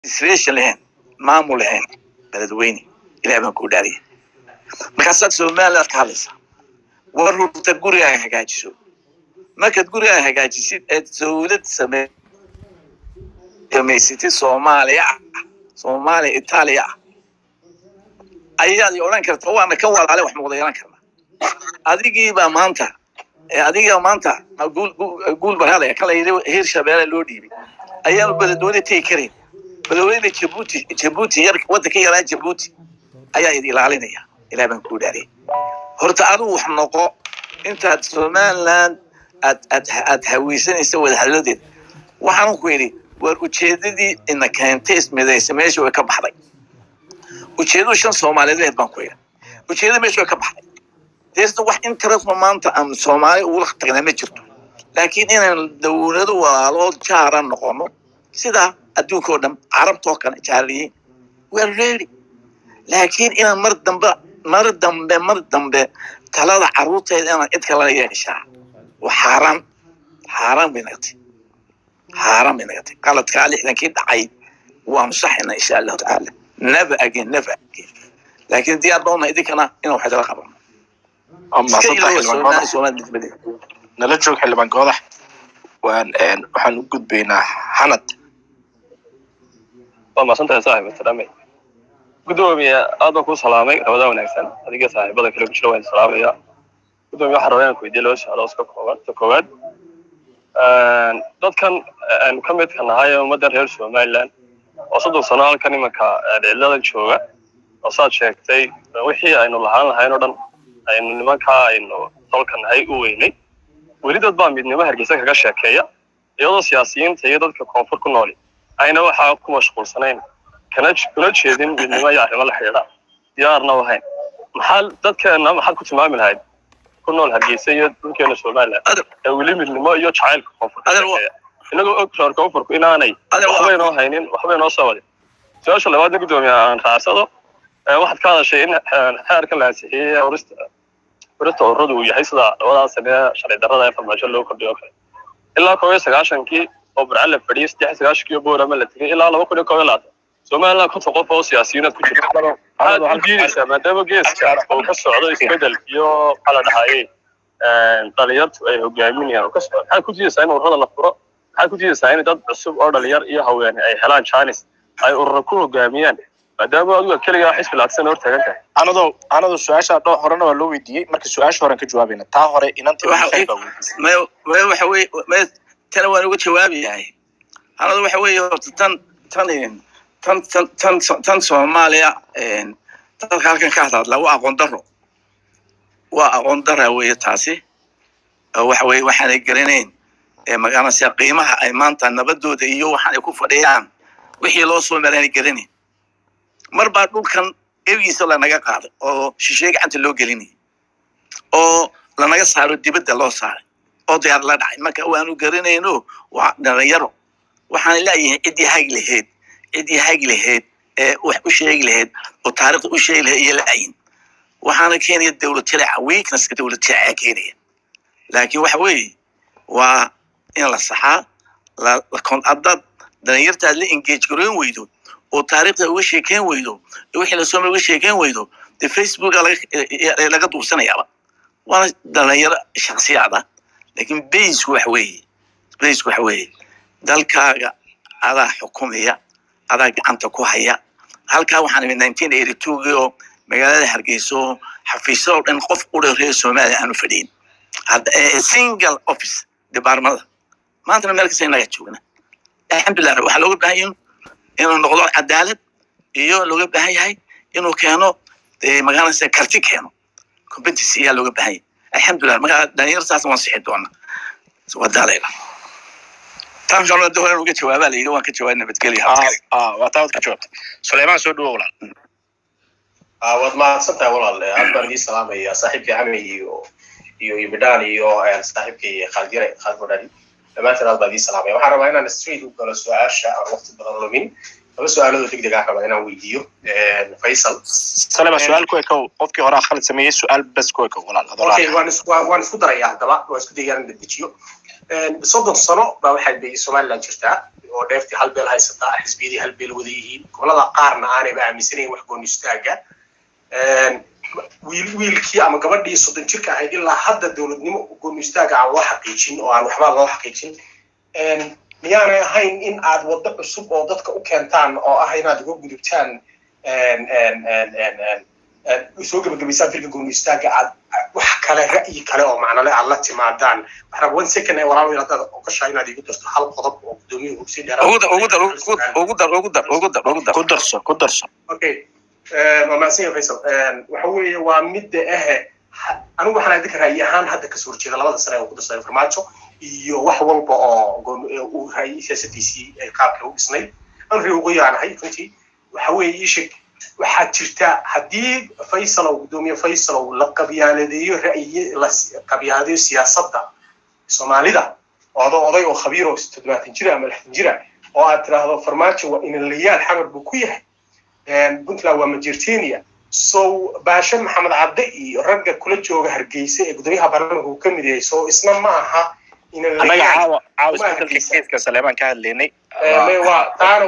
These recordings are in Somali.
administration lahayn maamul lahayn beledweyne ilaah baan kuu dhaariyay markaasaad somaliland ka hadlaysaa war hurta gurigaaga hagaajiso markaad gurigaaga hagaajisid eed dowlad same samaysatid soomaaliya ah soomaaliya itaaliya ah ayaad i odhan karta waana ka walaale wax muuqda yeelan karna adigiibaa maanta adiga maanta guul guul barhalaya kala yidhi heer shabeelle loo dhiibay ayaanu beledweyne tegi karayn beledweyne jabuuti jabuuti yar waddanka yaraa jabuuti ayaa idi ilaalinaya ilaah baan kuu dhaariyay horta adigu wax noqo intaad somaliland aad aad aad haweysanaysa wadahadladeed waxaan ku yidhi war ujeedadii ina keentay ismidaysa meesha way ka baxday ujeedadu shan soomaaliyeed baan ku yidhi ujeedada meesha way ka baxday deesna wax interestma maanta aan soomaali ugula tagnaa ma jirto laakiin inaan dowlado walaalood jaara noqono sida adduunka oo dhan carabtoo kale jaarliyiin we're ready laakiin inaan mar dambe mar dambe mar dambe talada carruurteeda inaan cid kala yeeshaa waa xaaraan xaaraan bay nagatay xaaraan bay nagatay qaladkaa lixdankii dhacay waanu saxina insha allahu tacaala never again never again laakiin diyaar bauna idinkana inaan wax idala qabano nala joog xildhibaan goodax waan waxaan u gudbaynaa xanad waa mahadsantahay saaxiib asalaamay gudoomiye aad baan kuu salaamay ramadaan wanaagsan adiga saaxiibada kale ku jira waan salaamaya gudoomiye waxaan rabaa inaan ku weydiiyo laba su-aalo iska kooban ta koowaad dadkan aynu ka midka nahay ee ummaddan reer somaliland oo soddon sano halkan imanka dhiciladan jooga oo saad sheegtay wixii aynu lahaan lahayn oo dhan aynu nimankaa aynu tolka nahay u weynay weli dad baa midnimo hargeysa kaga sheekeeya iyadoo siyaasiyiinta iyo dadka koonfur ku nooli ayna waxaa ku mashquulsanayn kana kuna jeedin midnimo iyo arrimo la xidhiidha diyaarna u hayn maxaa dadkeena maxaad ku tilmaami lahayd ku nool hargeysa iyo dhulkeena somaliland ee weli midnimo iyo jacaylka koonfur ka sheekeeya inagoo og reer koonfurku inaanay waxbay noo haynin waxbay noo soo wadin su-aasha labaadna gudoomiye aan raacsado waxaad ka hadashay in xeerkan la ansixiyey urista urista ururadu uu yahay sida labadaa sane sharci darrada ee farmaajo loo kordhiyo kale ilaa koob iyo sagaashankii oo burcan la fadhiyey saddex iyo sagaashankii oo boorama la tegay ilaa laba kun iyo koob iyo labaatan somaliland konton qof oo siyaasiyiinaad ku jirta maxaad u diidaysaa maadaama geeska oo ka socdo isbedel iyo maxaa la dhahayey dhalinyartu ay hogaaminayaan oo ka socdo maxaad ku diidaysaa in ururada la furo maxaad ku diidaysaa in dad cusub oo dhalinyar iyo haweene ay helaan janis ay urura ku hogaamiyaan maadaama adiga keligaa xisbi laadsan hor taagan tahay anadoo anadoo su-aasha dho horena waa loo weydiiyey marka su-aasha horen ka jawaabayna taa hore inantii waxa weye tana waan uga jawaabayahay anadu waxa weeye horta tan tan tan tan tan tan soomaaliya dadka halkan ka hadlaadla waa aqoon daro waa aqoon dara weeye taasi waxa weye waxaanay garanayn magaranaysa qiimaha ay maanta nabadooda iyo waxaan ay ku fadhiyaan wixii loo soo maraanay garanayn mar baa dhulkan egiisa lanaga qaaday oo shisheeye gacanta loo gelinayay oo lanaga saaro dibadda loo saaray oo diyaar la dhacay marka waanu garanayno waa dhalinyaro waxaan leeyahay ciddii hagi lahayd ciddii hagi lahayd ee wax u sheegi lahayd oo taariikhda u sheegi lahayd iyo laayin waxaana keenaya dowlad jileeca weaknesska dowlad jileeca keenaya laakiin waxa weeye waa in la saxaa haddaad dhalinyartaad la engage garoyn weydo oo taariikhda uga sheekeyn weydo wixii lasoo uga sheekeyn weydo dee facebooka laga duursanayaaba waana dhalinyaro shaksiyaada laakiin baysku waxa weeye baysku waxa weeye dalkaaga adaa xukumaya adaa gacanta ku haya halkaa waxaan imid nineteen eighty twogii oo magaalada hargeyso xafiisyo oo dhan qof udha reer soomaaliya aanu fadhiyin single office departmada maantana meel kasta inaga joogna alxamdulilah waxaa looga baahan yahay inuu noqdo cadaalad iyo looga baahan yahay inuu keeno magaalada karti keeno competency ayaa looga baahan yahay alxamdulilah markaa dhalinyartaas waan sixi doonaa waa daalayla tan kalena de horen uga jawaabaa layidhi waan ka jawaab nabadgelya waa taa wad ka jawaabtay suleymaan soo dhawo walaal waad mahadsantahay walaal aad baan idii salaamaya saaxiibkii camey iyo iyo ibidhaan iyo saaxiibkii khaaldyare khaalid modhali dhammaantiin aad baan idii salaamaya waxaan rabaa inaan straight u galo su-aasha aan waqti badan lumin laba su-aaloodoo deg deg ah rabaa inaan weydiiyo faysal salema su-aal ku ekow qofkii hore khalid sameeyey su-aal bes ku ekow walaal okay waan isku waan isku daraya haddaba waan isku dayaan in la dejiyo soddon sano baa waxay bay somaliland jirtaa oo dheeftii hal beel haysataa xisbiyadii hal beel wada yihiin gobolada qaarna aanayba aaminsanayn wax gooni istaaga wiil wiilkii ama gabadhii soddon jirka ahayd ilaa hadda dowladnimo gooni istaaga aan loo xaqiijin oo aan waxba loo xaqiijin miyaanay ahayn in aad waddo cusub oo dadka u keentaan oo ah inaad uga gudubtaan soo gebagabaysaan filka gooni istaaga aad wax kale ra'yi kale oo macnale aad la timaadaan waxaa one second ee walaal wiil haddaad ogashaa inaad igu darto hal qodob oo gudoomiyuhu si dheeraad ugu dar ugu dar ugu dar ugu dar ugu dar ugu dar ku darso ku darso okay waa mahadsan yahay faysal waxa weeye waa midda ahe anigu waxaan idinka ra'yi ahaan hadda kasoo horjeeda labada sane oo ku darsaday farmaajo iyo wax walba oo uu ra'yi siyaasadiisii qaabka u dhisnay an ri ugu yaanahay runtii waxa weeye ii sheeg waxaa jirta haddii faysalow gudoomiye faysalow la qabyaaladeeyo ra'yi la qabyaaladeeyo siyaasadda soomaalida odo oday oo khabiir oo toddobaatan jira ama lixdan jira oo aad tiraahdo farmaajo waa inalayaal xamar buu ku yahay puntland waa majertenia so baashe maxamed cadde iyo ragga kula jooga hargeysa ee gudoomiyaha baarlamaanka uu ka mid yahay so isna ma aha annaga caawa caawa isbedelka keeska saleebaan ka hadlaynay waa taana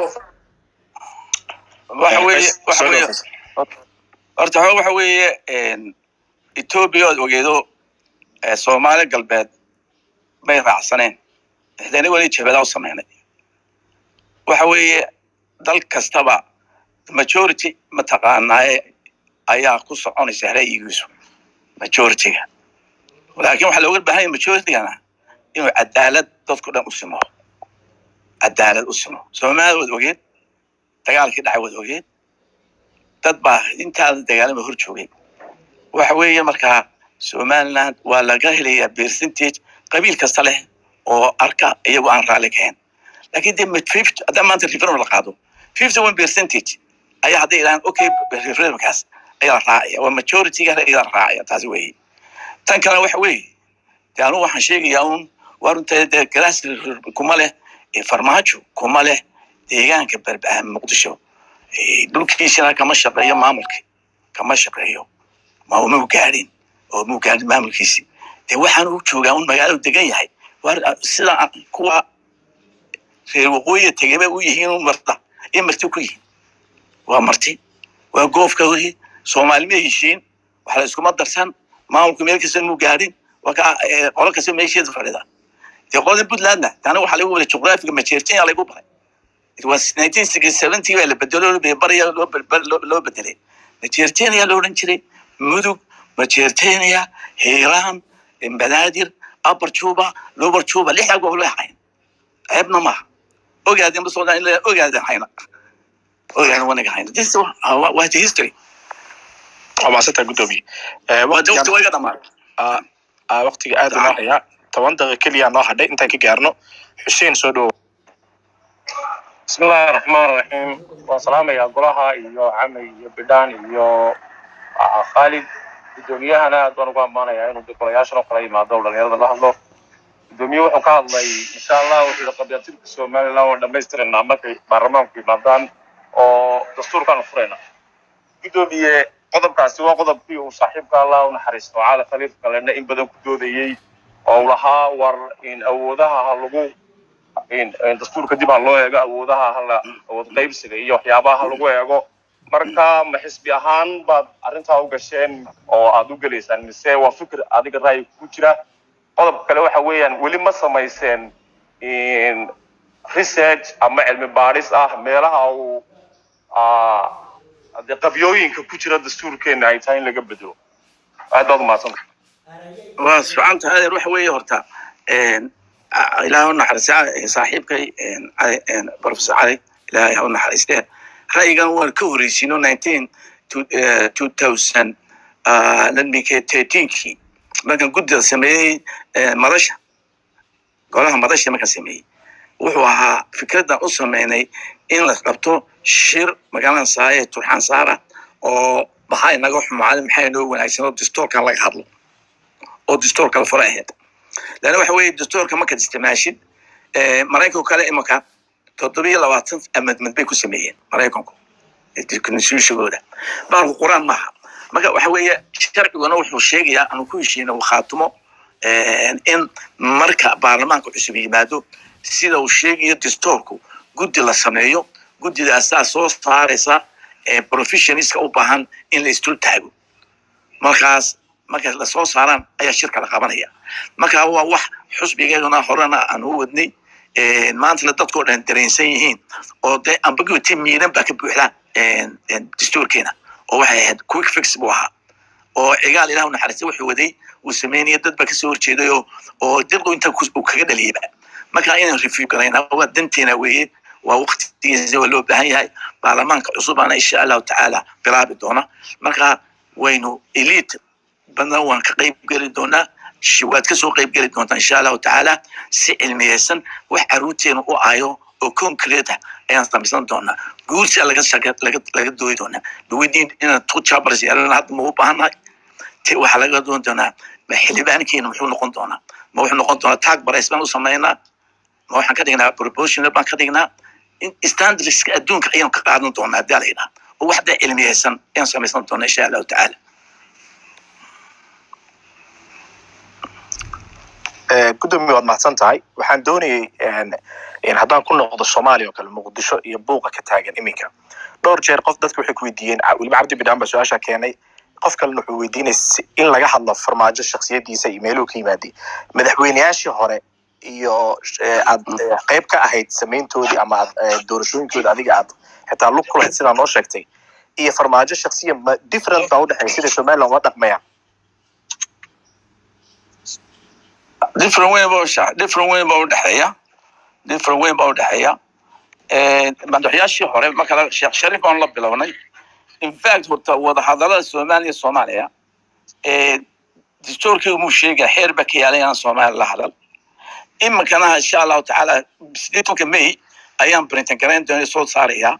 waxa weeye waxa weeye horta hore waxa weeye etoobiya ood ogeedo soomaali galbeed bay raacsaneen ixdana weli jabeedaa u sameynay waxa weeye dal kastaba majority mataqaanaaye ayaa ku soconaysa ra'yigiisu majorityga laakiin waxaa looga baahan yahay majoritygana inuu cadaalad dadku dhan u simo cadaalad u simo soomaali waad ogeed dagaalkii dhacay waad ogeed dad baa intaada dagaalama hor joogay waxa weeye markaa somaliland waa laga helayaa percentage qabiil kasta leh oo arka iyagoo aan raalli kahayn laakiin de fifty haddii maanta referendum la qaado fifty one percentage ayaa hadday idhahaan okay referendumkaas ayaa la raacaya waa majorityga ayaa la raacaya taasi weeye tan kalena waxa weeye de anugu waxaan sheegayaa un waa runta de galaas kuma leh farmaajo kuma leh deegaanka berbaa muqdisho dhulkiisina kama shaqeeyo maamulki kama shaqeeyo ma mau gaadhin oo mau gaadhin maamulkiisi de waxaan u joogaa un magaalo degan yahay sida kuwa reer waqooyiga tegeba u yihiin un marta iyo marti ku yihiin waa marti waa goofka weye soomaali ma heshiin wax la iskuma darsan maamulku meel kasta mau gaadhin waa ka qolo kasta meesheeda fadhida dee qolada puntlandna tana waxaa lagu wada juqraafiga majeertenya lagu baray it was nineteen sixty seventy baa la bedelo barya loo bedelay majeertenya la odhan jiray mudug majeertenya hiiraan banaadir upper juba lower juba lixdaa gobol way hayn ceebna maaha ogaadeen ba socdaan ilaa ogaadeen hayna ogaadeen wanaga hayna this waa the history waa maasanta gudoomiye waa de waqti wayga dhamaaday waqtiga aad unoo hayaa toban daqiiqa keliya noo hadhay intaan ka gaarno xuseen soo dhowo بسم الله الرحمن الرحيم والسلام يا قلها iyo عمي iyo bidhaan iyo khaalid gudoomiyahana aad baan ugu ammaanayaa inuu golayaashana kala yimaado oo dhalinyarada la hadlo gudoomiye wuxuu ka hadlay insha allah wuxuu yihi qabyaatirka somaliland waan dhamaystiranaa markay baarlamaanku yimaadaan oo dastuurkaanu furayna gudoomiye qodobkaasi waa qodobkii uu saaxiibka allah u naxariisto caali khaliif kalena in badan ku doodayey oo lahaa war in awoodaha ha lagu dastuurka dib ha loo eego awoodaha hala awood qaybsiga iyo waxyaabaha ha lagu eego marka ma xisbi ahaan baad arrintaa u gasheen oo aad u gelaysaan mise waa fikir adiga ra'yi ku jira qodobka kale waxa weeyaan weli ma samayseen research ama cilmi baadhis ah meelaha uu de qabyooyinka ku jira dastuurkeena ay tahay in laga bedelo aad baad umahadsanta waa socanta adeer waxa weeye horta ilaah u naxariista saaxiibkay professor cali ilaahay ha u naxariistee ra'yigan waan ka horeysiino nineteen two thousand ladminkee thirteenkii markaan guddida sameeyey madasha golaha madasha markaan sameeyey wuxuu ahaa fikraddan u sameynay in la qabto shir magaalada saaye turxaan saara oo maxaa inaga xumaaday maxaa inoo wanaagsan oo dastoorkan laga hadlo oo dastoorka la fura ahayd lana waxa weeye dastoorka markaad isticmaashid maraykanku kale imanka toddobiyo labaatan amendment bay ku sameeyeen maraykanku constitutionkooda baalku quraan maaha marka waxa weeye sharciguna wuxuu sheegayaa aanu ku heshiino khaatumo in marka baarlamaanka cusub yimaado sida uu sheegayo distoorku guddi la sameeyo guddidaasaa soo saaraysa professionska u baahan in la isdul taago markaas marka lasoo saaraan ayaa shirka la qabanaya marka waa wax xusbigeeduna horena aan u wadnay maantana dadkoo dhan dareensan yihiin oo dee ambiguity miiran baa ka buuxda dastuurkeena oo waxay ahayd quick fix buu ahaa oo cigaal ilah naxariista wuxuu waday uu sameynaya dad baa kasoo horjeeday oo oo dilqu inta uu kaga dhaliyaba marka inaan review garayna waa danteena weeye waa waktigiisa waa loo baahan yahay baarlamaanka cusubaana insha allahu tacaala bilaabi doona marka waynu elite badna waan ka qayb geli doonaa waad kasoo qayb geli doontaa insha allahu tacaala si cilmiyeysan wax caruurteena u ayo oo concrete ah ayaan samaysan doonaa guursia laga laga laga dooyi doonaa laweydiin inaan two chambers yeelana hadda ma u baahannahay te waxaa laga doon doonaa ma xildhibaankeena muxuu noqon doonaa ma wuxuu noqon doonaa tag barays baan u samaynaa ma waxaan ka dhignaa proportional baan ka dhignaa standardska adduunka ayaan ka qaadan doonaa haddii la yidhaha oo waxda cilmiyeysan ayaan samaysan doonaa insha allahu tacaala gudoomiye waad mahadsan tahay waxaan doonayay haddaan ku noqdo soomaaliya oo kale muqdisho iyo buuqa ka taagan iminka dhowr jeer qof dadka waxay ku weydiiyeen weliba cabdi bidhaan baa su-aasha keenay qof kalena wuxuu weydiinay in laga hadlo farmaajo shaksiyadiisa iyo meeluhu ka yimaaday madaxweyneyaashii hore iyo aad qayb ka ahayd samayntoodii ama aad doorashooyinkooda adiga aad xitaa lug ku lahayd sidaa noo sheegtay iyo farmaajo shaksiya ma different baa udhexeeya sida somaliland uma dhaqmayaan different way baa usha different way baa udhexeeya different way baa udhexeeya madaxyaashii hore marka sheekh sharif baan la bilownay in fact horta wadahadalada soomaaliya soomaaliya dastuurkii umuu sheegaya xeer ba ka yaalay aan soomaaliya la hadal iminkana insha allahu tacaala sideetanka may ayaan printan garayn doona soo saaraya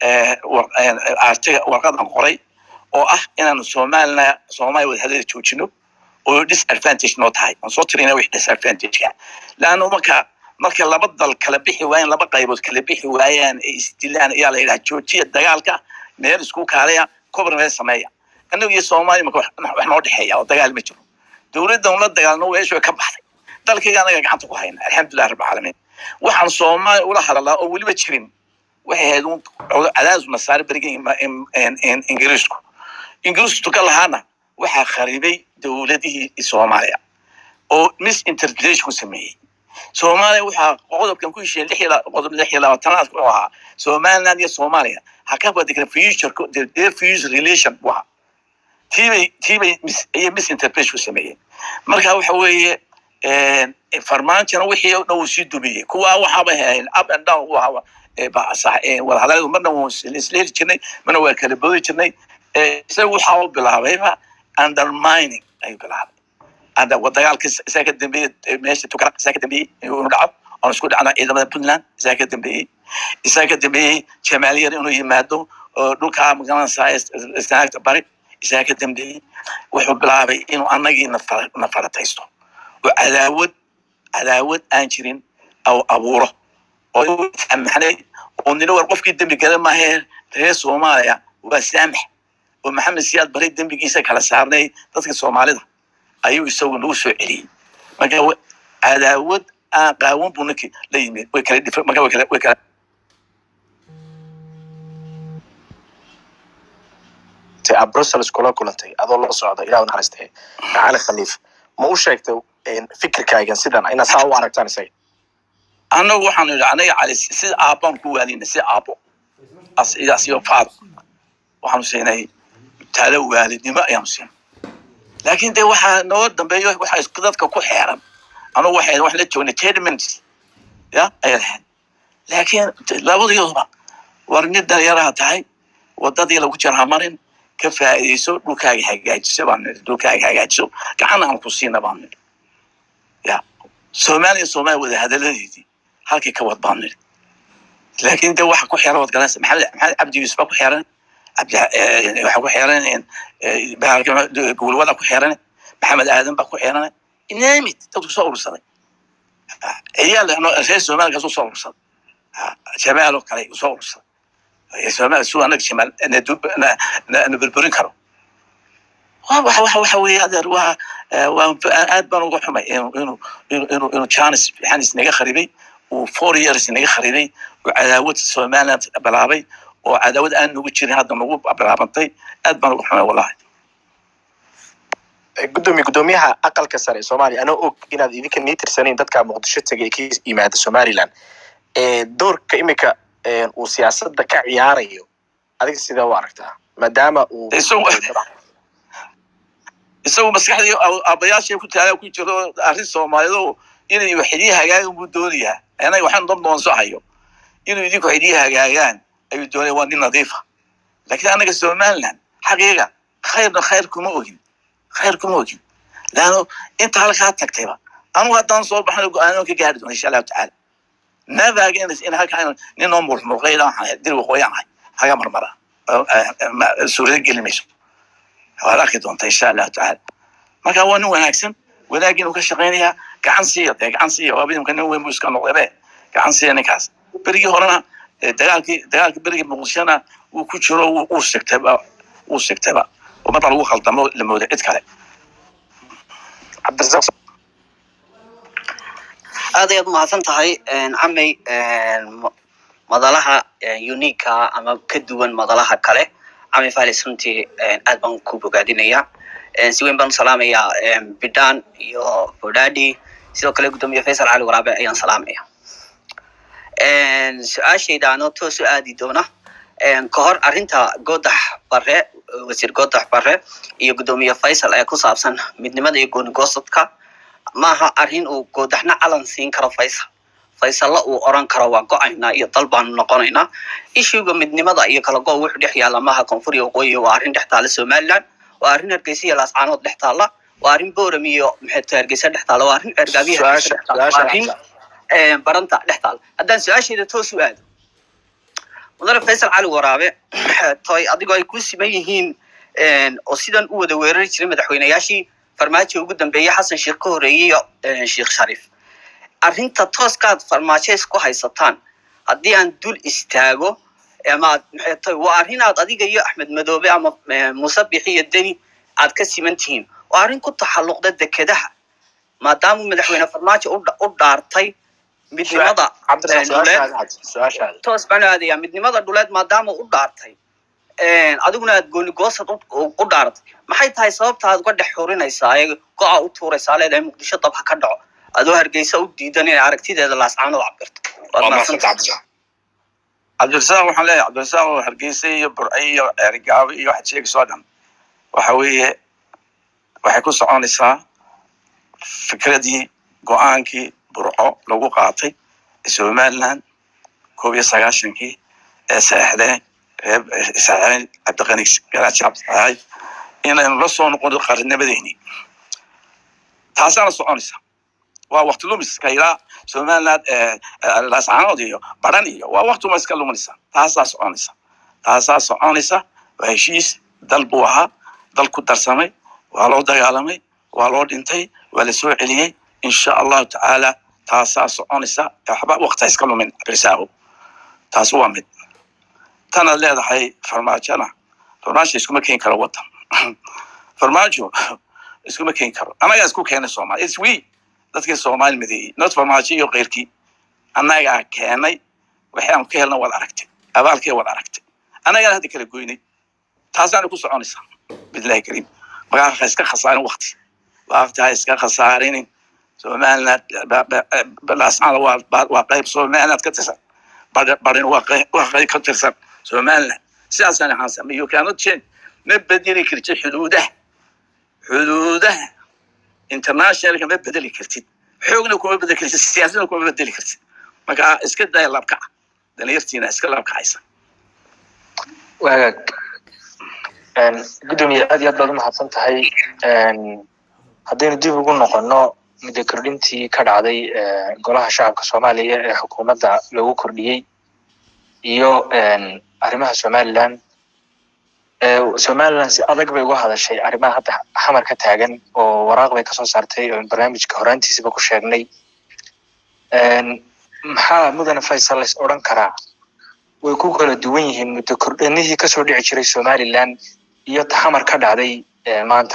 artiga warqadan qoray oo ah inaanu soomaalina soomaaliya wadahadada joojino oo disadvantage noo tahay aan soo tirina wix disadvantageka laanna marka marka laba dal kala bixi waayaan laba qaybood kala bixi waayaan ay isdilaan ayaa la yidhaha joojiya dagaalka meel isku kaalaya kobr meel sameeya annagu iyo soomaaliya marka wax noo dhexeeya oo dagaal ma jiro dowladdan ula dagaalno weeshu way ka baxday dalkayga anaga gacanta ku hayna alxamdulilah rabbi caalamiin waxaan soomaaliya ula hadalaa oo weliba jirin waxay ahayd cadaadis nasaare beriga ingiriisku ingiriisku ka lahaana waxaa kharibay dowladihii soomaaliya oo misinterpretation ku sameeyey soomaaliya waxaa qodobkan ku heshiiyey lix qodob lix iyo labaatanaad wuxuu ahaa somaliland iyo soomaaliya ha ka badigna future their future relation buu ahaa tiibay tiibay ayay misinterpretation ku sameeyeen marka waxa weeye farmaantana wixii o dhan uu sii dumiyey kuwaa waxaaba hayn up and down u ahaa wadahadaladu marna waan isleeli jirnay marna waa kala boodi jirnay isaga waxaa u bilaabayba undermining ayuu bilaabay ada dagaalka isaa ka dambeeyey meesha tukara isaa ka dambeeyey inuu dhaco oon isku dhacno ciidamada puntland isaa ka dambeeyey isaa ka dambeeyey jamaaliyar inuu yimaado oo dhulkaa magaranaysaa istaagta bari isaa ka dambeeyey wuxuu bilaabay inuu annagii na farataysto oo cadaawad cadaawad aan jirin abuuro oo maxnay oo nina war qofkii dembi gala maahee reer soomaaliya waa saamax oo maxamed siyaad baray dembigiisa kala saarnay dadka soomaalida ayuu isagu nagu soo celiyey marka cadaawad aan qaawan buu ninkii la yimid way kala dhif marka way kala way kala aad brussels kula kulantay adoo la socda ilah naxariistay cali khaliif ma u sheegtay fikirkaagan sidan inaad saa u aragtaan isaga annagu waxaanu yidhi anaga cali sida aabbaan ku waalina si aabbo asiyo faado waxaanu siinay talo waalidnimo ayaanu siinay laakiin dee waxaa noo dambeeyo waxaa dadka ku xeeran anugu waxay wax la joognay ten minutes ya ayay lahayd laakiin labadooduba war nin dhalinyaraha tahay wadadii lagu jira hamarin ka faa'iidayso dhulkaaga hagaajiso baan nidhi dhulkaaga hagaajiso gacan aan ku siina baan nidhi ya soomaaliya soomaaliya wada hadaladeedii halkii ka wad baan nidhi laakiin de waxa ku xeeran wad garanaysa maxamed maxamed cabdi yuusuf baa ku xeeran cabdi waxa ku xeeran gulwada ku xeeran maxamed aadan baa ku xeeran inaamid dadku soo urursaday ciyaal reer soomaalikaas u soo urursaday jamaal oo kale usoo urursaday soomaal su anaga shimaal na burburin karo wa waxa waxa waxa weeye adeer waa waa aad baan uga xumay inuu inuu inuu inuu inuu janis janis naga kharibay uu four years naga kharibay uu cadaawad somaliland bilaabay oo cadaawad aan nagu jirin hadda nagu bilaabantay aad baan uga xumay wallahi gudoomiye gudoomiyaha aqalka sare ee soomaaliya anoo og inaad idinka nii tirsanayn dadka muqdisho tegay ee ka yimaada somaliland ee doorka imika uu siyaasadda ka ciyaarayo adiga sidee u aragtaa maadaama uu isagu maskaxdii aabayaashay ku taala ku jiro arrin soomaalidu inay waxidii hagaagan buu doonayaa anaga waxaan dad boonso hayo inuu idinku waxidii hagaagaan ayuu doonaya waa nin nadiifa laakiin anaga somaliland xaqiiqa khayrna khayr kuma ogin khayr kuma ogin laano inta halkaa tagtayba anugu haddaan soo baxno go-aano ka gaari doona insha allahu tacaala navaganas in halkaa ninoo mulmulqayda waxaan dil waqooyaan ahay haga marmara suurada geli mayso waad arki doonta insha allahu tacaala marka waa nin wanaagsan wanaagin uu ka shaqaynayaa gacan siiya dee gacan siiya waaba nimka nin weyn buu iska noqdabe gacan siiya ninkaas berigii horena dagaalkii dagaalkii berigii muqdishona uu ku jiro uu sigtayba uu sigtayba oo marka lagu khaldamo la moodo cid kale cabdirasaaq aad ayaad umahadsan tahay camey madalaha uniika ama ka duwan madalaha kale camey falis runtii aad baan ku bogaadinaya si weyn baan u salaamayaa bidhan iyo bodadi sidoo kale guddoomiye faysal cali waraabe ayaan salaamaya su-aashayda anoo toos u aadi doona ka hor arrinta goodax bare wasiir goodax bare iyo guddoomiye faysal ee ku saabsan midnimada iyo goonigosadka maaha arrin uu goodaxna calan siin karo faysal faysalla uu oran karo waa go-aynaa iyo dal baanu noqonaynaa ishuga midnimada iyo kala go wuxuu dhex yaalla maaha koonfur iyo waqooyi waa arrin dhex taalla somaliland waa arrin hargeysa iyo laascaanood dhex taalla waa arrin boram iyo maxeeto hargeysa dhex taalla waa arrin cergaabiya hargeysa dhex taalla waa arrin baranta dhex taalla haddaan su-aasheeda toos u aado mudane faysal cali waraabe toy adigoo ay ku siman yihiin oo sidan u wada weerari jiray madaxweynayaashii farmaajo ugu dambeeyey xasan sheekh ka horeeyey iyo sheekh shariif arrinta tooskaad farmaajo isku haysataan haddii aan dul istaago amaad maxay tahay waa arrin aad adiga iyo axmed madoobe ama muuse bixi iyo deni aad ka siman tihiin waa arrin ku taxalluqda dekedaha maadaama madaxweyne farmaajo u dhaartay midnimada toos baan aadaya midnimada dhuleed maadaama u dhaartay adiguna aad goonigoosad u dhaaratay maxay tahay sababta aad uga dhex xurinaysaa ee go-a u tuuraysaa leedahay muqdisho dab ha ka dhaco adoo hargeysa u diidan inay aragtideeda laascaanood cabirto cabdirasaaq waxaan leeyahay cabdirasaaq oo hargeysa iyo burce iyo ceerigaabo iyo waxaad sheegayso o dhan waxa weeye waxay ku soconaysaa fikradii go-aankii burco lagu qaatay somaliland koob iyo sagaashankii ee saexdeen reer saexdeen cabdiqani garaaji cabdisaxaay inaynu la soo noqono qarinimadeeni taasaana soconaysa waa wakti lumiska ilaa somaliland laascaanood iyo baran iyo waa waktuma iska luminaysa taasaa soconaysa taasaa soconaysa waa heshiis dal buu ahaa dal ku darsamay waa loo dagaalamay waa loo dhintay waa la soo celiyey insha allahu tacaala taasaa soconaysa waxba wakta iska lumin risaago taas waa mid tanaad leedahay farmaajona farmaajo iskuma keeni karo wadan farmaajo iskuma keeni karo annagaa isku keenay soomali its we dadkii soomaali madeeyey not farmaajo iyo keyrkii annagaa keenay waxaanu ka helna waad aragtay abaalkee waad aragtay annagaan hadda kala goynay taasaana ku soconaysaa bilahi kariim markaa ha iska khasaarin wakti wakti ha iska khasaarinin somaliland laascaana waa qayb somaliland ka tirsan barin waa qayb ka tirsan somaliland sidaasaan ahaansan you cannot change ma bedeli kartid xuduudaha xuduudaha internationalka ma bedeli kartid xoogna kuma bedeli kartid siyaasadna kuma bedeli kartid marka iska daya labkaca dalinyartiina iska labkacaysa wagaag gudoomiye aad iyo aad baad umahadsan tahay haddaynu dib ugu noqono muddo kordhintii ka dhacday golaha shacabka soomaaliya ee xukuumadda lagu kordhiyey iyo arrimaha somaliland somaliland si adag bay uga hadashay arrimaha hadda xamar ka taagan oo waraaq bay kasoo saartay oo barnaamijka horaantiisaba ku sheegnay maxaa mudane faysal lays odran karaa way ku kala duwan yihiin muddo kordhinihii kasoo dhici jiray somaliland iyo taxamar ka dhacday eh, maanta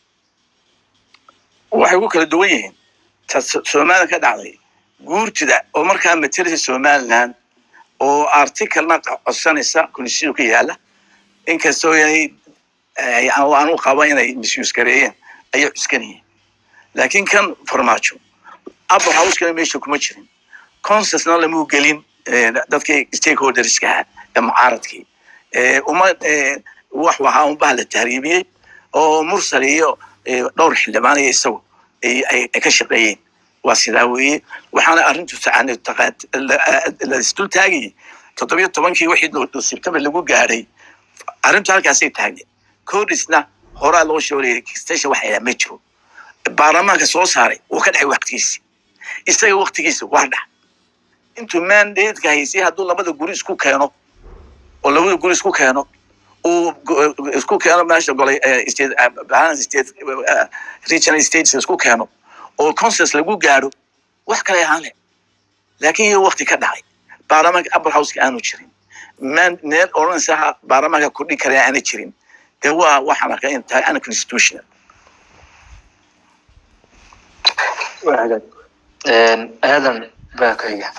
waxay ku kala duwan yihiin ta So- somalilan ka dhacday guurtida oo markaa matalisa somaliland oo articalna qa- codsanaysa constitution ka yaala inkastoo yahay eh, aan aan u qaba inay misuse gareeyeen ayay cuskanayeen laakiin kan farmaajo upper house-kana meesha kuma jirin consensna lamu gelin eh, dadkii stakeholderska ahaa ee mucaaradkii Eh, uma eh, wax waxaa unbaa la tahriibiyey oo mursal iyo eh, dhowr xildhibaan iyo isagu ay ay- ay ka shaqeeyeen waa sidaa weeye waxaana arrintu tacani taqaat- la- la isdul taagayay toddobiyo tobankii wixii doo- sebtembar lagu gaadhay arrintu halkaasay taagneed codisna horaa loo sheegay station waxa yaa ma jiro baarlamaanka soo saaray wuu ka dhacay waqtigiisi isaga waqtigiisa waa dhac intuu mandateka haysay hadduu labada guri isku keeno oo labada guri isku keeno uu go- isku keeno meesha golay eh, state eh, balance state eh, regional states isku keeno oo consensus lagu gaadho wax kale ahaan leh laakiin iyo waqti ka dhacay baarlamaanka upper houseka aanu jirin man meel odhanaysa baarlamaanka kordhin kara aana jirin dee waa waxaan arkay in tahay unconstitutional waa hagaag Eh, aadan baa ku xiga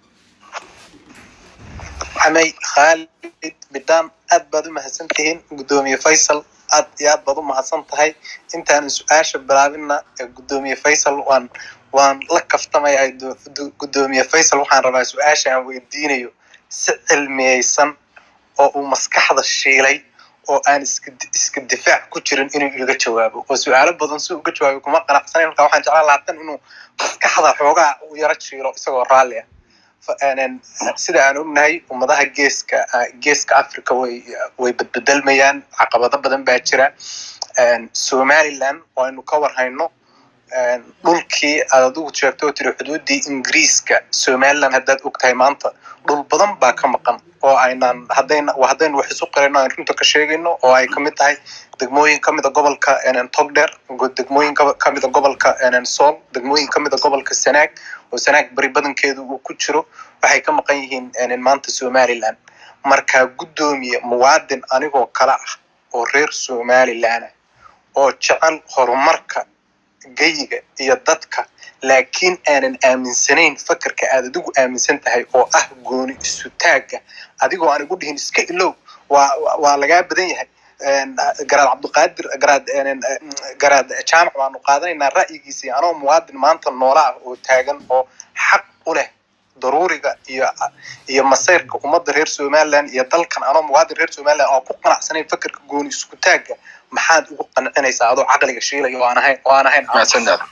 maxamay khaalid bidhaan aad baad u mahadsan tihiin guddoomiye faysal aad iyo aad baad u mahadsan tahay intaanan su-aasha bilaabinna ee guddoomiye faysal waan waan la kaftamaya guddoomiye faysal waxaan rabaa su-aasha aan weydiinayo si cilmiyeysan oo uu maskaxda shiilay oo aan iska iska difaac ku jirin inuu iga jawaabo oo su-aalo badan si uga jawaabo kuma qanacsanayn marka waxaan jeclaan lahaa tan inuu maskaxda xoogaa u yaro jiilo isagoo raalli ah Fa- een, sida aan ognahay ummadaha geeska ah, geeska africa way way bedbedelmayaan caqabado badan baa jira Een, somaliland waynu ka warhayno een, dhulkii aad adigu sheegto oo tiri xuduudii ingiriiska somaliland haddaad ogtahay maanta dhul badan baa ka maqan oo aynaan haddayna waa haddaynu wax isu qirayno aan runta ka sheegayno oo ay kamid tahay degmooyin kamida gobolka een, togdheer go- degmooyin ka- kamida gobolka een, sool degmooyin kamida gobolka sanaag oo sanaag bari badankeedu uu ku jiro waxay ka maqan yihiin een, maanta somaliland marka guddoomiye muwaadin anigoo kale ah oo reer somaliland ah oo jecel horumarka geyiga iyo dadka laakiin aanan aaminsanayn fakarka aad adigu aaminsan tahay oo ah gooni isu taagga adigoo aan igu dhihin iska ilow waa waa- waa lagaa badan yahay Een, garaad cabdiqaadir garaad een, garaad jaamac baanu qaadanaynaa ra'yigiisii anoo muwaadin maanta noola ah oo taagan oo xaq u leh daruuriga iyo iyo masayrka ummadda reer somaliland iyo dalkan anoo muwaadin reer somaliland oo ku qanacsanayn fakarka gooni isku taagga maxaad ugu qancinaysaa adoo caqliga shiilaya oo aan ahayn oo aan ahayn mahadsan aadan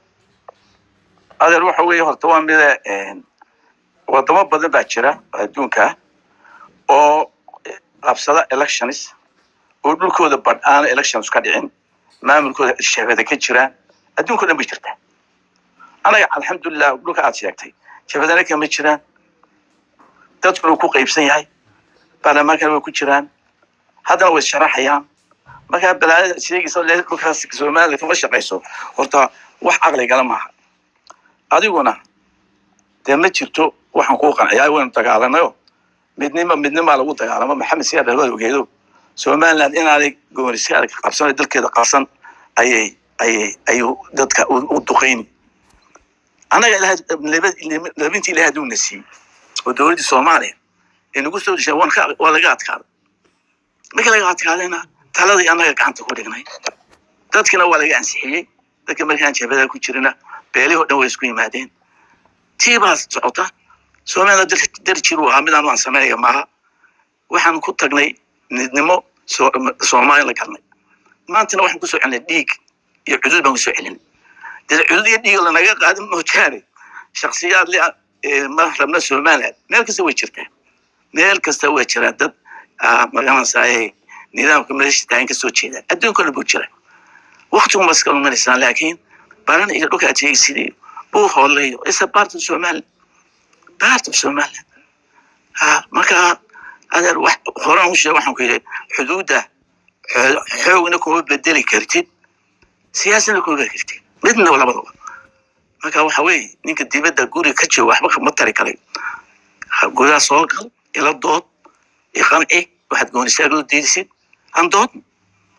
adeer waxa weeye horta waa mida een, wadamo badan baa jira oo adduunka ah oo qabsada elections oo dhulkooda badh aana elections ka dhicin maamulkooda shahbada ka jiraan adduunka o dhan bay jirtaa anaga alxamdulilah dhulka aad sheegtay shahbadana kama jiraan dadkuna wuu ku qaybsan yahay baarlamaankana way ku jiraan haddana way sharaxayaan markaa balaayada sheegaysa le dhulkaas somaliland kama shaqayso horta wax caqligala maaha adiguna dee ma jirto waxaan kuu qanciyaa waynu dagaalanayo midnima midnimaa lagu dagaalamo maxamed siyaad hawada ogeedo somaliland inaanay gooniska adag qabsan dalkeeda qabsan ayay ayay ayuu dadka u u duqeyni annaga ilahay laba- labintii ilahay hadduu na siiyey oo dowladdii soomaaliya ee nagu soo deshay waan ka waa laga adkaaday marka laga adkaadayna taladii annaga gacanta ku dhignay dadkina waa laga ansixiyey dadka markaan jabada ku jirina beelihii oo dhan way isku yimaadeen tii baa socota somaliland dar- darjir uu ahaa midaan aan sameynaya maaha waxaan ku tagnay midnimo so- soomaali la galnay maantana waxaan kusoo celinay dhiig iyo cudud baan kusoo celinay dee cudud iyo dhiig lanaga qaadin moojaane shaksiyaad le ee ma rabna somaliland meel kasta way jirtaa meel kasta way jiraa dad ah, magaranaysaay nidaamka meesha taagan kasoo jeeda adduunka dhan buu jira waqtigu ma iska luminaysaa laakiin baran iyo dhulka aad sheegaysidii buu hooleeyo is a part of somaliland part of somaliland ha marka adeer wax horaan u sheeg waxaan ku yidhi xuduudda xoo- xoogna kuma bedeli kartid siyaasadna kuma bedeli kartid midna labadaba marka waxa weeye ninka dibadda guriga ka jooga waxba kama tari karay Ha- gudaha soo gal ila dood iqanci waxaad goonistaagoo diidisid aan dood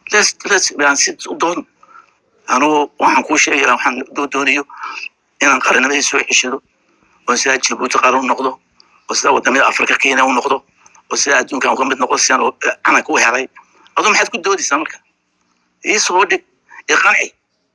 les les aan si u doon anugu waxaan kuu sheegaya waxaan doo doonayo inaan qarannimada soo ceshado oo sidaa jabuuti qaran u noqdo oo sidaa wadamada afrika kenya u noqdo oo sidaa adduunkan uga mid noqdo sidaan u- calanka u helay aduu maxaad ku doodaysaa marka ii soo dhig ii qanci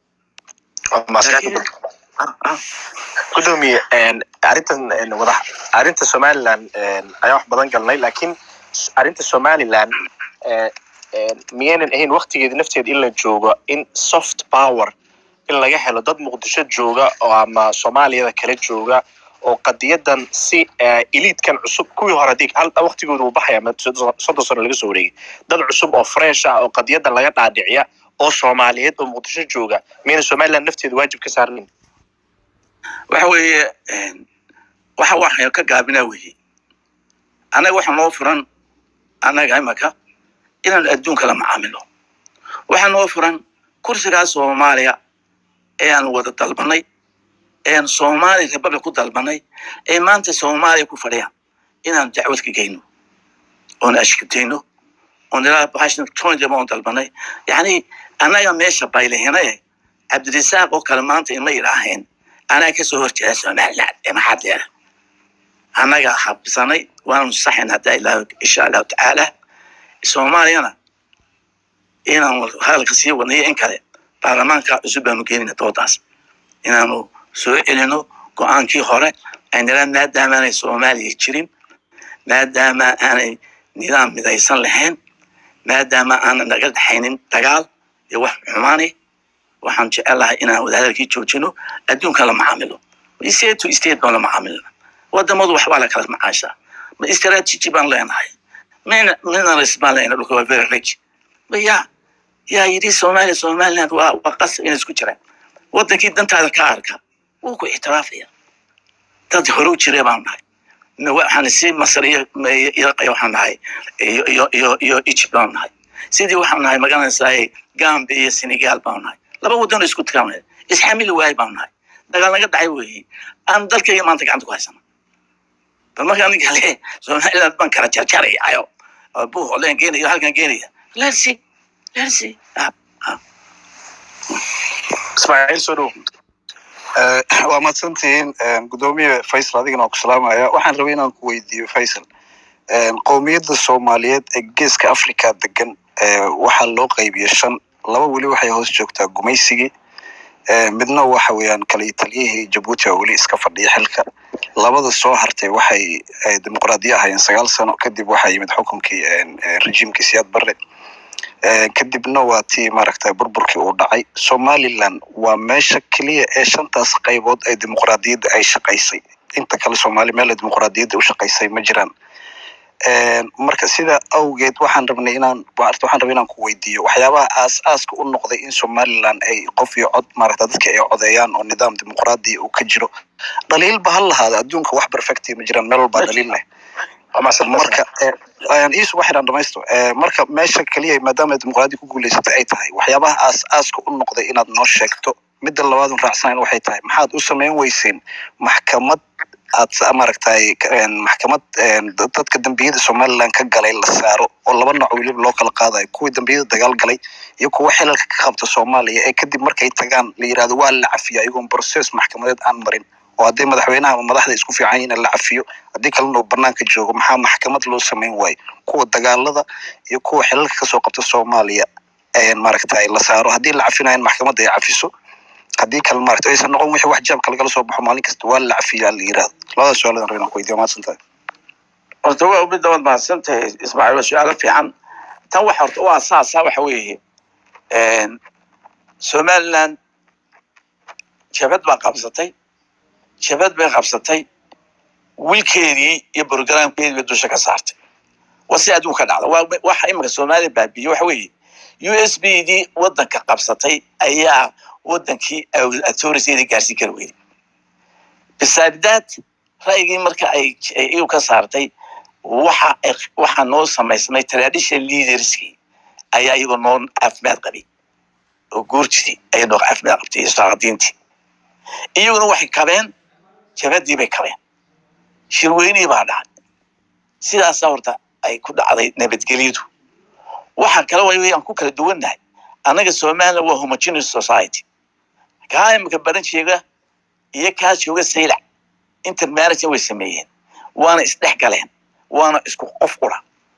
Waa mahadsan laakiin ah, ah, gudoomiye een, arrintan een, wada arrinta somaliland een, ayaan wax badan galnay laakiin s- arrinta somaliland ee, een, miyaynan ahayn waktigeeda nafteeda in la joogo in soft power in laga helo dad muqdisho jooga oo ama soomaaliyada kala jooga oo qadiyadan si ee, eliitkan cusub kuwii hore hadii hal waktigooda uu baxaya ama soddon soddon sano laga soo wareegay dad cusub oo fresh ah oo qadiyadan laga dhaadhiciya oo soomaaliyeed oo muqdisho jooga miyaynan somaliland nafteeda waajib ka saarnayn waxa weeye een, waxa waxaan ka gaabinaa weeye annaga waxa noo furan annaga imaka inaan adduunka la macaamilo waxaa noo furan kursigaa soomaaliya ee aan wada dalbanay ee aan soomaali republic ku dalbanay ee maanta soomaaliya ku fadhiyaan inaan dacwad ka geyno oon ashkatayno oon ilaa bahashan tonjaba oon dalbanay yacni annaga meesha baylahinaye cabdirisaaq oo kale maanta ima yidhaaheen anaa kasoo horjeeda somaliland ee maxaad leedahay annaga habsanay waanu saxin haddaa ilaa insha allahu tacaala soomaaliyana inaan hadalka sii wadnayo in kale baarlamaanka cusub baanu geenina doodaas inaanu soo celino go-aankii hore aynala maadaama aanay soomaaliya jirin maadaama aanay nidaam midaysan lahayn maadaama aanan naga dhexaynin dagaal iyo wax xumaani waxaan jecelahay inaan wadahadalkii joojino adduunka la macaamilo state to state baan la macaamilna wadamadu waxbaa la kala macaashaa ma strategy baan leenahay min minerals baan leenahay dhulka waa very rich ma yaa yaa yidhi soomaaliya somaliland waa waa qasab inay isku jiraan wadankii dantaada ka arka wuu ku ixtiraafaya dad hore u jiree baan nahay Ma waxaan si masar iyo iyo waxaan nahay iyo iyo iyo iyo egypt baan nahay sidii waxaan nahay magaranaysaa gambia iyo senegal baan nahay laba wadan oo isku tikaan isxamili waay baan nahay dagaal naga dhacay weeye aan dalkayga maanta gacanta ku haysana bal markaa ninka le somaliland baan kala jarjarayayo buu holeen geenaya halkan geenaya lersi lersi ismaaciil soo dhow waa mahadsantihiin gudoomiye faysal adigana waa ku salaamaya waxaan rabay inaan ku weydiiyo faysal qowmiyadda soomaaliyeed ee geeska africa degan waxaa loo qaybiyey shan laba weli waxay hoos joogtaa gumaysigii midna waxa weeyaan kala taliyihii jabuuti oo weli iska fadhiya xilka labada soo hartay waxay dimuqraadiya ahaayeen sagaal sano kadib waxaa yimid xukunkii rejiimkii siyaad barre kadibna waa tii maaragtay burburkii uu dhacay somaliland waa meesha keliya ee shantaas qaybood ee dimuqraadiyadda ay shaqaysay inta kale soomaali meel ay dimuqraadiyadda u shaqaysay ma jiraan marka sida awgeed waxaan rabnay inaan waxaan rabay inaan ku weydiiyo waxyaabaha aas-aaska u noqday in somaliland ay qof iyo cod maaragta dadka ay codeeyaan oo nidaam dimuqraadiya uu ka jiro dhaliilba ha lahaada adduunka wax perfecti ma jiraan meel walbaa dhaliil leh marka iisu waxaan dhamaysto marka meesha keliya maadaama dimuqraadiya ku guuleysatay ay tahay waxyaabaha aas-aaska u noqday inaad noo sheegto midda labaadun raacsanayn waxay tahay maxaad u samayn weyseen maxkamad aad maaragtay maxkamad dadka dambiyada somaliland ka galay la saaro oo laba nooc weliba loo kala qaadayo kuwii dambiyada dagaal galay iyo kuwa xilalka ka qabta soomaaliya ee kadib markay tagaan la yirahdo waa la cafiya iyagoon process maxkamadeed aan marin oo haddii madaxweynaha ama madaxda isku fiican yihiin la cafiyo haddii kalena uu banaanka joogo maxaa maxkamad loo samayn waayo kuwa dagaalada iyo kuwa xilalka kasoo qabta soomaaliya maaragtay la saaro haddii la cafinayo in maxkamadda ay cafiso haddii kale maaragta aysan noqon wixii wax jaabka lagala soo baxo maalin kasta waa la cafiyaa la yirahdo labadaas su-aaladan rabin aan ku weydiiyo mahadsan tahay horta waa midda waad mahadsan tahay ismaaciil waa su-aalo fiican tan waxa horta u asaasa waxa weeye somaliland jabad baa qabsatay jabad bay qabsatay wiilkeedii iyo programkeedii bay dusha ka saartay waa si adduunka dhacda waa waxa iminka soomaaliya baabiye waxa weeye u s b dii wadanka qabsatay ayaa wadankii authorityda gaarsiin kari weyday bisaabdaad ra'yigii marka ay iyu ka saartay waxa waxaa noo samaysmay traditional leaderskii ayaa iyagoo noo caafimaad qabay oo guurjidii ayay noo caafimaad qabtay iyo saaqadiintii iyaguna waxay kabeen jabadii bay kabeen shirweynihii baa dhacay sidaasa horta ay ku dhacday nabadgelyadu waxa kale way aan ku kala duwannahay annaga somaliland waa homogeneous society kaa imika baran jeega iyo kaa jooga saylac intermarriage way sameeyeen waana isdhex galeen waana isku qof qura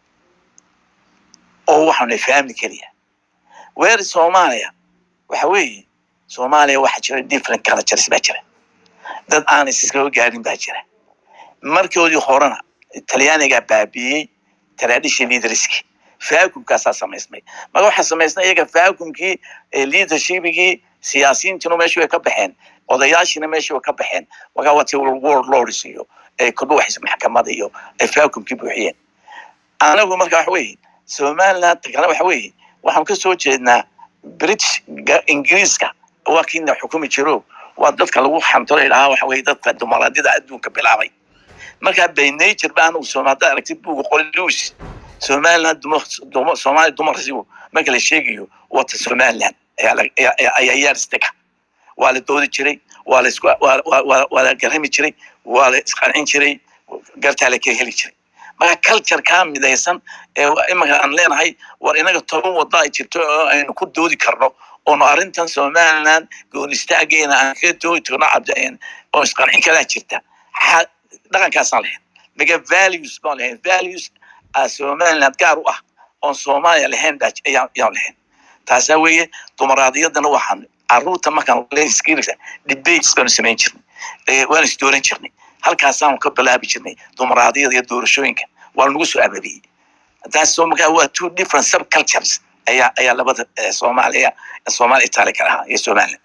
oo waxaanay family keliya weer soomaaliya waxa weeye soomaaliya waxaa jira different cultures baa jira dad aan iskaga gaarin baa jira markoodii horena talyaanigaa baabiiyey tradition leaderski vacuumkaasaa samaysmay marka waxaa samaysnay iyaga vacuumkii leadershipigii siyaasiyiintuna meeshii way ka baxeen odayaashiina meeshii way ka baxeen markaa wati world lords iyo kudhuwaxis maxkamada iyo ay vacuumkii buuxiyeen anagu marka waxa weeye somaliland kale waxa weeye waxaan ka soo jeednaa british ingiriiska waa kiina xukumi jiro waa dadka lagu xamtolo idhahaa waxa weye dadka dumaraadida adduunka bilaabay markaa by nature ba anagu sooma haddaad aragtid buuga qoli lewis somaliland dumar soomaali dumarsigu marka la sheegayo wata somaliland ayaa yaaristega waa la doodi jiray waa la isku waa la garami jiray waa la isqancin jiray gartaa la ka heli jiray marka culture kaa midaysan ee imika aan leenahay war inaga toban wada ay jirto oo aynu ku doodi karno oono arrintan somaliland goonistaageena aan kaga doodi karno cabdi oo isqancin kalaa jirta dhaqankaasaan lahayn maga values baan lahayn values somaliland gaar u ah oon soomaaliya lahayn baa ayaan lahayn taasaa weeye dumaraadiyadana waxaan caruurta markaan skills debates baanu samayn jirnay waanu isdooran jirnay halkaasaanu ka bilaabi jirnay dumaraadiyada iyo doorashooyinka waa nagu soo ababiyey taas soo markaa waa two different subcultures ayaa ayaa labada soomaaliya soomaaliya itaali kala ahaa iyo somaliland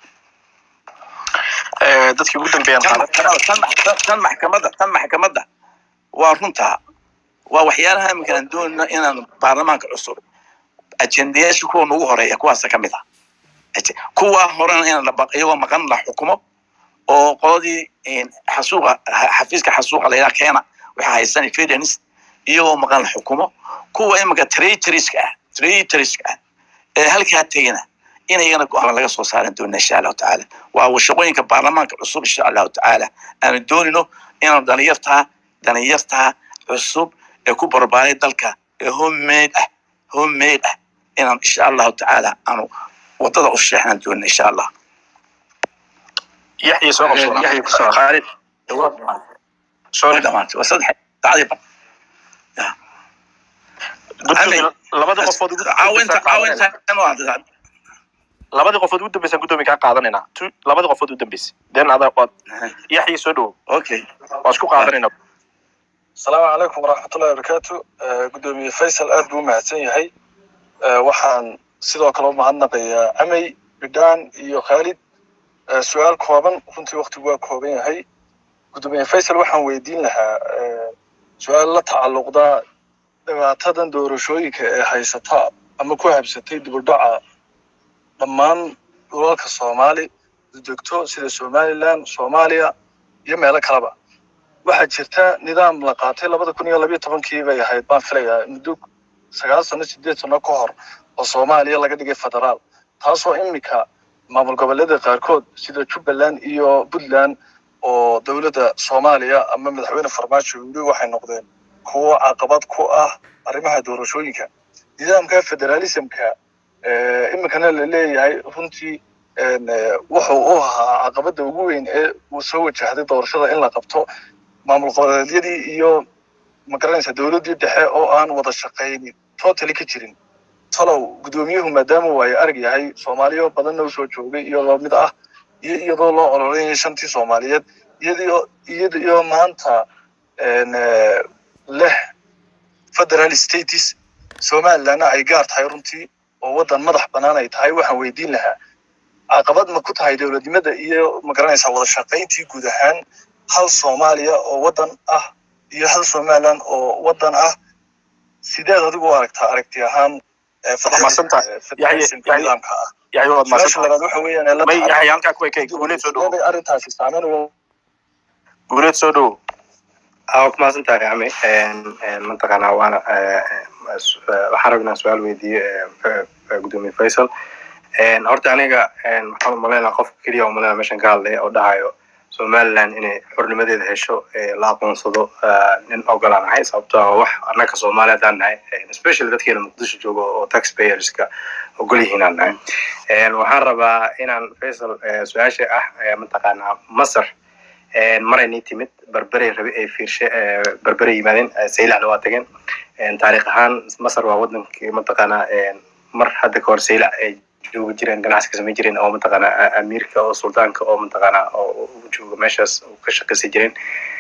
dadkii ugu dambeeyaan tan maxkamadda tan maxkamadda waa runtaa waa waxyaalaha iminka aan doonayno inaan baarlamaanka cusub ajendayaasha kuwa nagu horeeya kuwaasa ka mid ah kuwa horena in iyagoo maqan la xukumo oo qoladii xasuuqa xafiiska xasuuqa layidhaha keena waxaa haysan fedens iyagoo maqan la xukumo kuwa iminka traitoriska ah traitoriska ah ee halkaa tegina in iyagana go-aan laga soo saaran doona insha allahu tacaala waa shaqooyinka baarlamaanka cusub insha allahu tacaala aanu doonino inaanu dhalinyartaa dhalinyartaa cusub ee ku barbaaray dalka ee homemade ah homemade ah inaan insha allahu tacaala aanu wadada u sheexnan doona insha allah yaxya soo qabso yaxya ku soo khaalid soo dhamaantay waa saddex dacdii ban labada qofood caawinta caawinta labadii qofood ugu dambeysaan guddoomiya kaa qaadanaynaa labadii qofood u dambeysay den adaa waad yaxya soo dhowo okay waa isku qaadanaynaa asalaamu calaykum waraxmatullahi wabarakaatu guddoomiye faysal aad buu u mahadsan yahay waxaan sidoo kale u mahadnaqayaa amey bidhaan iyo khaalid su-aal kooban runtii waktigu waa kooban yahay guddoomiye faysal waxaan weydiin lahaa su-aal la tacalluqda dhibaatadan doorashooyinka ee haysata ama ku habsatay dibudhaca dhammaan dhulalka soomaali degto sida somaliland soomaaliya iyo meelo kaleba waxaa jirta nidaam la qaatay labada kun iyo labiyo tobankii bay ahayd baan filayaa muddo sagaal sano sideed sano ka hor oo soomaaliya laga dhigay federaal taasoo imika maamul goboleeda qaarkood sida jubbaland iyo puntland oo dowladda soomaaliya ama madaxweyne farmaajo weli waxay noqdeen kuwo caqabad ku ah arrimaha doorashooyinka nidaamka federalismka iminkana la leeyahay runtii wuxuu u ahaa caqabada ugu weyn ee uu soo wajahday doorashada in la qabto maamul goboleedyadii iyo magaranaysa dowladdii dhexe oo aan wada shaqaynin totally ka jirin talow guddoomiyuhu maadaama waayo arag yahay soomaaliyo badanna usoo joogay iyadoo mid ah iyo iyadoo loo ololeynaya shantii soomaaliyeed iyadoo iyadoo maanta leh federal states somalilandna ay gaar tahay runtii oo waddan madax bannaan ay tahay waxaan weydiin lahaa caqabad ma ku tahay dowladnimada iyo magaranaysa wada shaqayntii guud ahaan hal soomaaliya oo waddan ah iyo hal somaliland oo waddan ah sideed adigu u aragtaa aragti ahaan nidaamka ah yaxya waad su-aasha mahadsantahay labaad waxa weeyaan may yaxya halkaa ku ekay guuleed soo dhowo arrintaasi saameyn ugu guuleed soo dhowo aa ku mahadsan tahay ami mataqaanaa waana waxaan rabnaa su-aal weydiiye gudoomiye faysal horta aniga waxaan umaleynaa qofka keliya umaleynaa meeshan ka hadlaya oo dhahayo somaliland inay xornimadeeda hesho la aqoonsado nin ogolaan ahay sababtoo ah wax annaka soomaali haddaan nahay especially dadkeena muqdisho joogo oo taxpayerska ogol yihiin aan nahay waxaan rabaa inaan faisal su-aasha ah mataqaanaa masar maray nii timid berberey rabi ay fiirshe berberey yimaadeen saylacna waa tageen taariikh ahaan masar waa wadankii mataqaanaa mar hadda kahor saylac ay joogi jireen ganacsi ka samayn jireen oo mataqaanaa amiirka oo sultaanka oo mataqaanaa oo jooga meeshaas ka shaqaysan jireen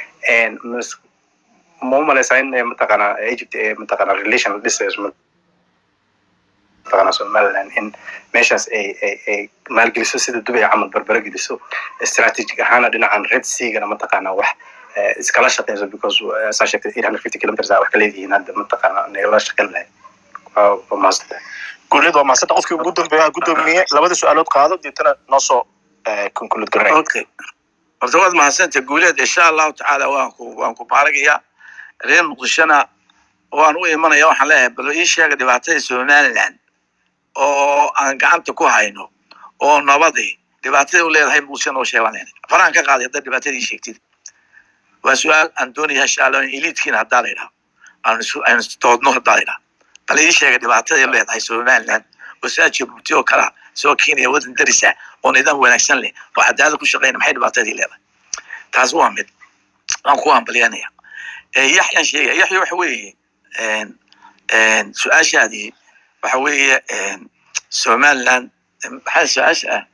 ma u malaysaa in mataqaanaa egypt ee mataqaanaa relation dhisayso mataqaanaa somaliland in meeshaas ay ay ay maalgeliso sida dubay camal berbere geliso strategic ahaana dhinacan red seagana mataqaanaa wax iskala shaqeyso because saa sheegtay eight hundred fifty kilometers wax ka leedihiin hadda mataqaanaa nagala shaqeyn lahayd waa mahadsantahay guuleed waa mahadsanta qofkii ugu dambeeya gudoomiye labada su-aalood qaado deetana noo soo conclude garay okay horta waad mahadsanta guuleed insha allahu tacaala waan ku waan ku baaragayaa reer muqdishona waan u imanaya waxaan leeyahay bal ii sheega dhibaatada somaliland oo aan gacanta ku hayno oo nabadii dhibaatada u leedahay muqdisho noo sheegan faraan ka qaaday haddaad dhibaatadii sheegtid waa su-aal aan doonaya insha allah eliidkiina haddaa la yidhaha aan isu aan istoodno haddaa la yidhaha bal ii sheega dhibaatada leedahay somaliland oo saa jabuuti oo kala soo keenaya wadan darisa oo nidaam wanaagsan leh oo cadaalad ku shaqeyna maxay dhibaatadii leedahay taas waa mid waan ku hambalyanaya yaxyaan sheegaya yaxya waxa weeye su-aashaadii waxa weeye somaliland maxaa su-aasha ah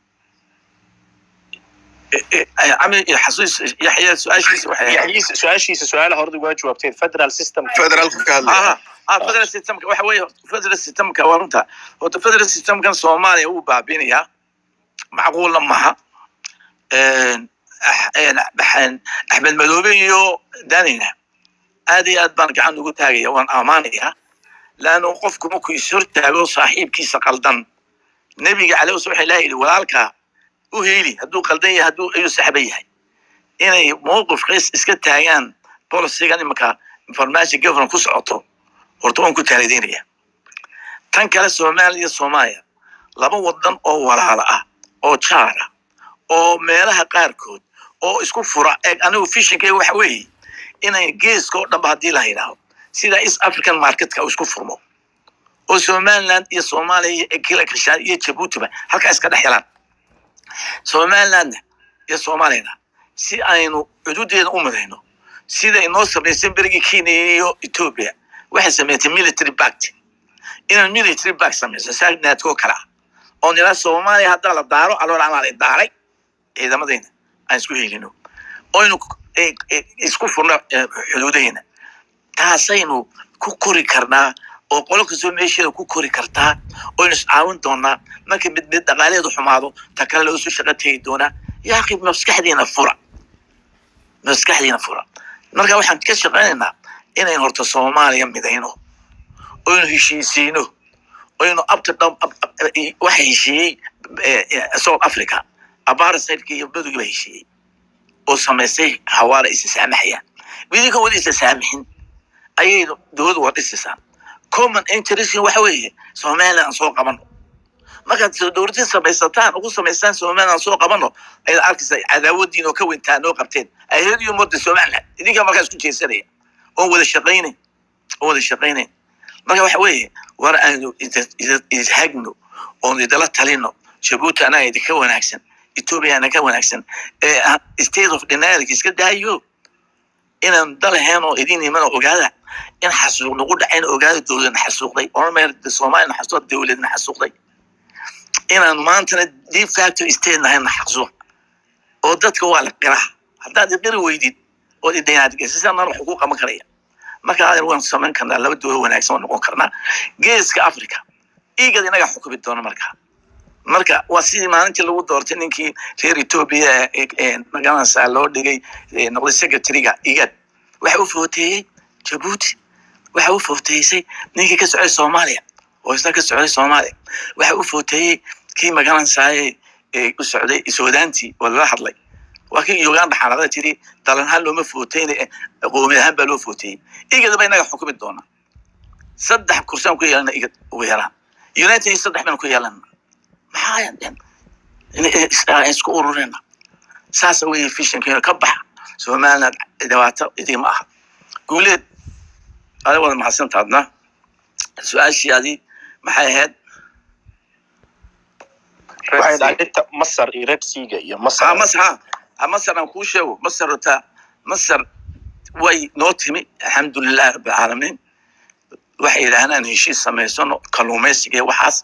عمي حسوس يحيى سؤال شيء yaxyiisa su-aashiisa su-aalaha horda waa jawaabteen federal system federaalka ka hadlaya اه اه فدرال سيستم waxa weeye federal system ka waa runta horta federal system kan Soomaaliya uu baabinaya macquul maaha een Axmed Madoobe iyo Danina aad iyo aad baan gacan ugu taagaya waan amaanaya laano qofku markuu is hortaago saaxiibkiisa qaldan nebiga calayhi wasallam waxay leeyahay walaalka u heeli hadduu qaldan yahay hadduu ayuu saxba yahay inay mowqif qays iska taagaan bolisigan imanka information governor ku socoto horta waan ku taalideynaya tan kale soomaaliya iyo soomaaliya laba wadan oo walaalo ah oo jaar ah oo meelaha qaarkood oo isku fura eeg anigu fishinkeyga waxa weeye inay geeska oo dhanba haddii la yidhaaho sida east african marketka uu isku furmo oo somaliland iyo soomaaliya iyo kila kashaan iyo jabuutiba halkaa iska dhex helaan somalilandna iyo soomaaliyana si aynu xuduudeeda u midayno sida inoo samaysan berigii kenya iyo ethiopia waxay samaysay military bact inaan military bact samayso saadnaadkoo kale ah oo nila soomaaliya haddaa la daaro alool anaa la daaray ciidamadayna aan isku helino oynu isku furno xuduudaheena taasaynu ku kori karnaa oo qolo kastoo meesheeda ku kori kartaa oynu iscaawin doonaa marka mid mid dhaqaalaheedu xumaado ta kale loo soo shaqo tegi doonaa yaaqi maskaxdiina fura maskaxdiina fura marka waxaan ka shaqaynaynaa inaynu horta soomaaliya midayno oynu heshiisiino oynu abta dham waxa heshiiyey south africa abarasaydka iyo badugiba heshiiyey oo samaystay hawaala isa saamaxayaan idinka wada isa saamixin ayay dowladdu waa dhisaysaa common interest waxa weeye somaliland soo qabano markaad dowladii samaysataan ugu samaystaan somaliland soo qabano ayaad arkaysa cadaawadiin oo ka weyntaa noo qabteen ayadiyo mooda somaliland idinkaa markaa isku jeesanaya oon wada shaqaynayn oon wada shaqaynayn marka waxa weeye war aanu ishagno oon idala talino jabuuti anaa idinka wanaagsan ethiopia anaa ka wanaagsan state of dynamic iska daayo inaan dalahayn oo idin imana ogaada in xasuuq nagu dhacayn ogaada dowladna xasuuqday ormer soomaalina xasuuq dowladna xasuuqday inaan maantana de facto state nahayna xasuuq oo dadka waa la qiraa haddaad iqiri weydid oo idinaadgesisana wax ugu qaban karaya marka adeer waan samayn karnaa laba dowlad wanaagsan waan noqon karnaa geeska africa igad inaga xukumi doona marka marka waa sidii maalintii lagu doortay ninkii reer ethiopia magaranaysaa loo dhigay noqday secretary-ga igad waxa u footeeyey jabuuti waxa u footeeysay ninkii ka socday soomaaliya oo isna ka socday soomaaliya waxa u footeeyey kii magaranaysaay u socday suudaantii oo lala hadlay waa kii uganda xaalada tiri dalanhaan looma footeyna qoomi ahaan baa loo footeeyey igad ba inaga xukumi doona saddex kursaan ku yeelana igad ugu yaraan united saddex baynu ku yeelana maxaa isku ururina saasa weeye fishankeena ka baxa somaliland dhibaato idima aha guuleed ada wada mahadsantaadna su-aashiyaadii maxay ahayd waxay dhahay inta masar iyo red seaga iyo ha masar masar ha ha masar aan kuu sheego masar ota masar way noo timi alxamdulilahi rabbilcaalamiin waxay yidhaahdaan aan heshiis samaysano kalluumaysiga iyo waxaas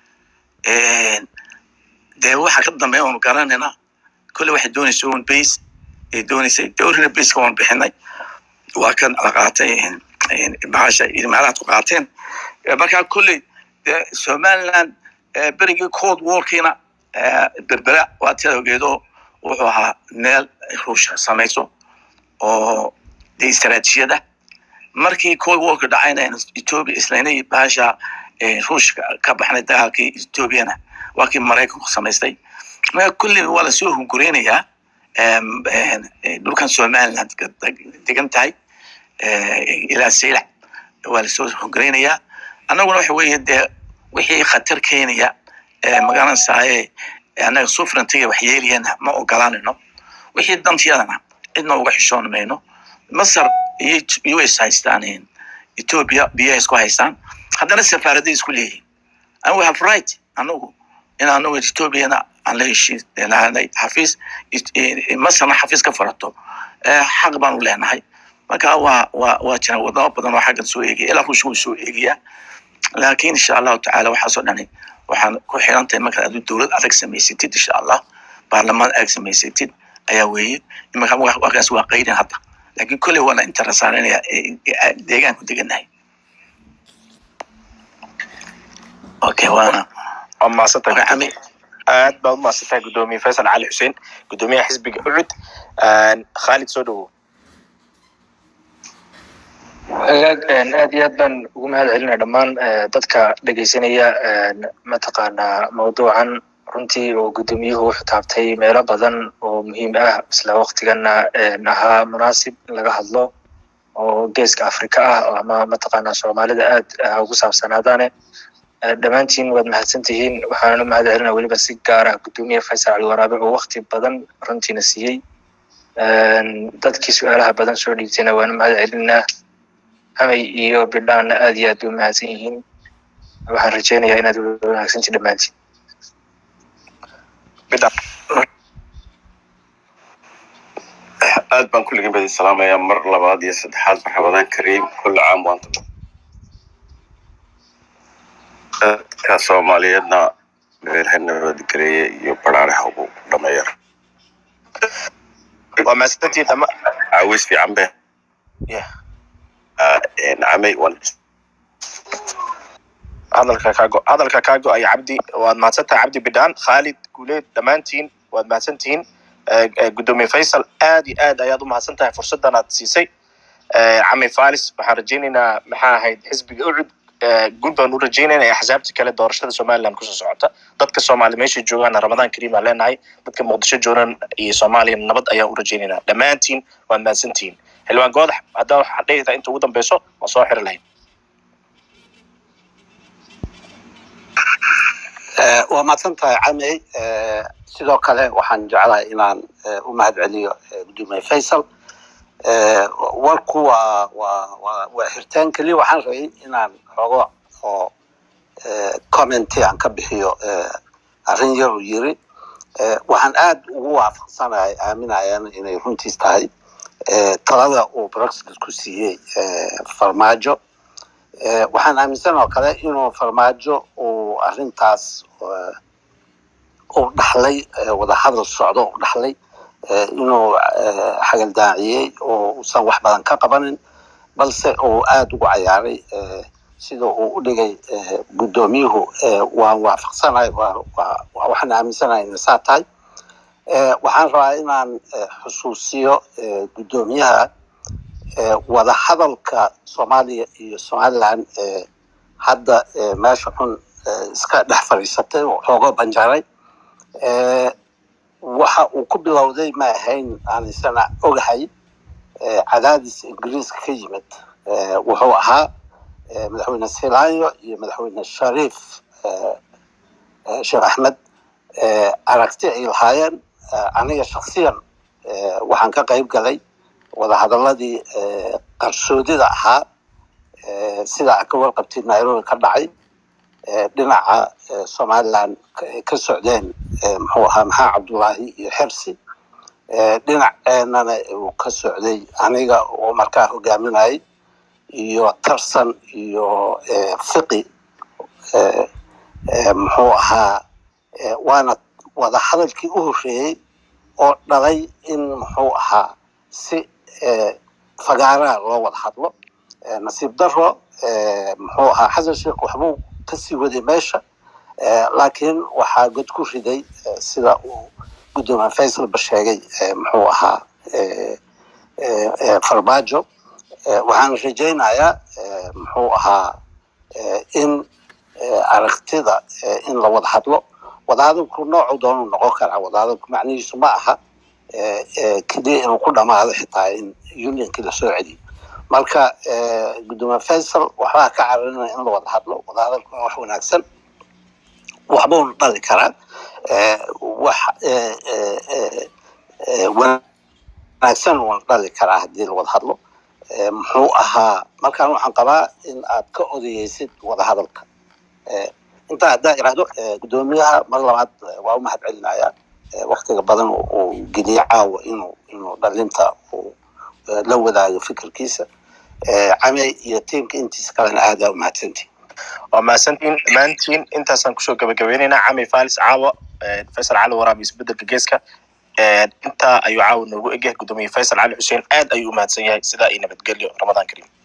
dee waxa ka dambeeya oonu garanayna kolle waxay doonaysa un base ay doonaysay dowrina baseka waan bixinay waa kan la qaatay bahasha imaaraadku qaateen markaa kolley dee somaliland berigii cold warkiina berbera waa tida ogeedo wuxuu ahaa meel ruusha samayso oo dee istaraatiijiyada markii cold warka dhacayna ethiopia islaynay bahasha ruushka ka baxnay dagaalkii ethiopiana waa kii maraykanku samaystay marka kulli waa lasoo hungureynayaa dhulkan somaliland degan tahay ilaa saylac waa lasoo hungureynayaa annaguna waxa weeye dee wixii khatar keenaya magaranaysaye annaga sufrantiga wax yeelayana ma ogolanayno wixii dantiyadana cidna uga xishoon mayno masar iyo us haystaan ethiopia biyaha isku haystaan haddana safaaraday isku leeyihin and we have right anagu in anagu ethiopiana aan la heshiis lahanay xafiis masarna xafiis ka furato xaq baanu leenahay marka waa waa waa jira wadamo badan oo xaggan soo eegaya ilaa ruushka wuu soo eegayaa laakiin insha allahu tacaala waxaasoo dhani waxaan ku xiran tahay markaad adu dowlad adag samaysatid insha allah baarlamaan adag samaysatid ayaa weeye imanka wakaas waa qaydin hadda laakiin kolley waana interesaarinaya deegaanku deganahay okay waana waa mahadsantahay Okay, Ami. aad baad umahadsantahay gudoomiye faysal cali xuseen gudoomiyaha xisbiga ucud khaalid soo dhawow wagaag aad iyo aad baan ugu mahad celinaya dhammaan eh, dadka dhegeysanaya eh, mataqaanaa mawduucan runtii oo gudoomiyuhu wuxuu taabtay meelo badan oo muhiim ah isla waqtigana eh, ahaa munaasib in laga hadlo oo geeska afrika ah oo ama mataqaanaa soomaalida aad ah ugu saabsanaadaane Eh, dhammaantiin waad mahadsan tihiin waxaana u mahad celinaya weliba si gaar ah gudoomiye faysal cali waraabe oo waqti badan runtiina siiyey dadkii su-aalaha badan soo dhiibtayna waana mahad celinaa hamay iyo bidhaanna aad iyo aad bay u mahadsan yihiin waxaan rajeynayaa inaad wanaagsanti dhammaantiin bidha aad baan kulligin badi salaamayaa mar labaad iyo saddexaad marxabadan kariim kulli caam waanta dadka soomaaliyeedna meelha nabadgeleeye iyo baraaraha ugu dhameeya waa mahadsantihiin dhama caawis fiican be Yeah. nacamay wan hadalka kaago hadalka kaago ay cabdi waad mahadsantahay cabdi bidhaan khaalid guuleed dhammaantiin waad mahadsantihiin Eh, eh, gudoomiye faysal aad iyo aad ayaad u mahadsan tahay fursadan aad siisay Eh, cami falis waxaan rajeynaynaa maxaa ahayd xisbiga ucud Eh, guul baan u rajeynaynaa axsaabta kale doorashada somaliland kusoo socota dadka soomaali meeshay joogaana ramadaan kariim aan leenahay dadka muqdisho joogan iyo soomaaliya nabad ayaan u rajeynaynaa dhammaantiin waad mahadsantihiin xildhibaan goodax haddaa waxaad dhehaysaa inta ugu dambeyso waan soo xiri lahayn Eh, waa mahadsan tahay camey Eh, sidoo kale waxaan jeclahay inaan eh, u mahad celiyo eh, gudoomiye faysal Eh, warku waa waa waa waa xirtaan keliya waxaan rabay inaan xogo oo eh, commenti aan ka bixiyo eh, arrin yar uu yiri Eh, waxaan aad ugu waafaqsanahay aaminayana inay runtiis tahay eh, talada uu brexit ku siiyey eh, farmaajo Eh, waxaan aaminsan oo kale inuu farmaajo uu arrintaas eh, uu dhaxlay eh, wadahadal socdo uu dhaxlay eh, inuu eh, xagaldaaciyey oo uusan wax badan ka qabanin balse uu aada ugu cayaaray eh, sida uu u dhigay eh, guddoomiyuhu eh, waan waafaqsanahay waa- waa- waa- waxaan aaminsanahay inay saa tahay Eh, waxaan rabaa inaan eh, xusuusiyo eh, guddoomiyaha eh, wadahadalka soomaaliya iyo somaliland eh, hadda eh, meesha xun eh, iska dhex fadhiisatay oo xoogo banjaray eh, waxa uu ku bilowday ma ahayn aan isana ogahay eh, cadaadis ingiriiska ka yimid eh, wuxuu ahaa eh, madaxweyne silaanyo iyo madaxweyne shariif eh, eh, sheekh axmed eh, aragti ay lahaayeen aniga shaksiyan waxaan ka qayb galay wadahadaladii qarsoodida ahaa sida a ka warqabtay nairobi ka dhacay dhinaca somaliland ka socdeen muxuu ahaa maxaa cabdullaahi iyo xersi dhinaceenana uu ka socday aniga oo markaa hogaaminayay iyo tarsan iyo fiqi muxuu ahaa waana wada hadalkii u horreeyey oo dhalay in muxuu ahaa si fagaaraha loo wada hadlo nasiib daro muxuu ahaa xasan sheekh waxbuu kasii waday meesha laakiin waxaa god ku riday sida uu guddoomiye faysalba sheegay muxuu ahaa farmaajo waxaan rajaynayaa muxuu ahaa in aragtida in la wada hadlo wadahadalku noocu doonuu noqon karaa wadahadalku macnihiisu ma aha keliya inuu ku dhamaado xitaa in unionkii lasoo celiyo marka guddoomiye faysal waxbaa ka cararinaya in la wada hadlo wadahadalku waa wax wanaagsan waxbuuna dhali karaa wax wanaagsan uuna dhali karaa haddii la wada hadlo muxuu ahaa markaan waxaan qabaa in aad ka odayeysid wadahadalka intaa haddaa iraahdo guddoomiyaha mar labaad waa u mahad celinaya waktiga badan uu geliye caawa inuu inuu dhalinta uu la wadaago fikirkiisa came iyo tiimka intiisa kalena aadaa u mahadsantihin waa mahadsantiin dhammaantiin intaasaan kusoo gabagabeynaynaa cami falis caawa faysal cali waraab isbedelka geeska intaa ayuu caawa noogu egyahay guddoomiye faysal cali xuseen aad ayuu u mahadsan yahay sidaa iyo nabadgelyo ramadaan kariim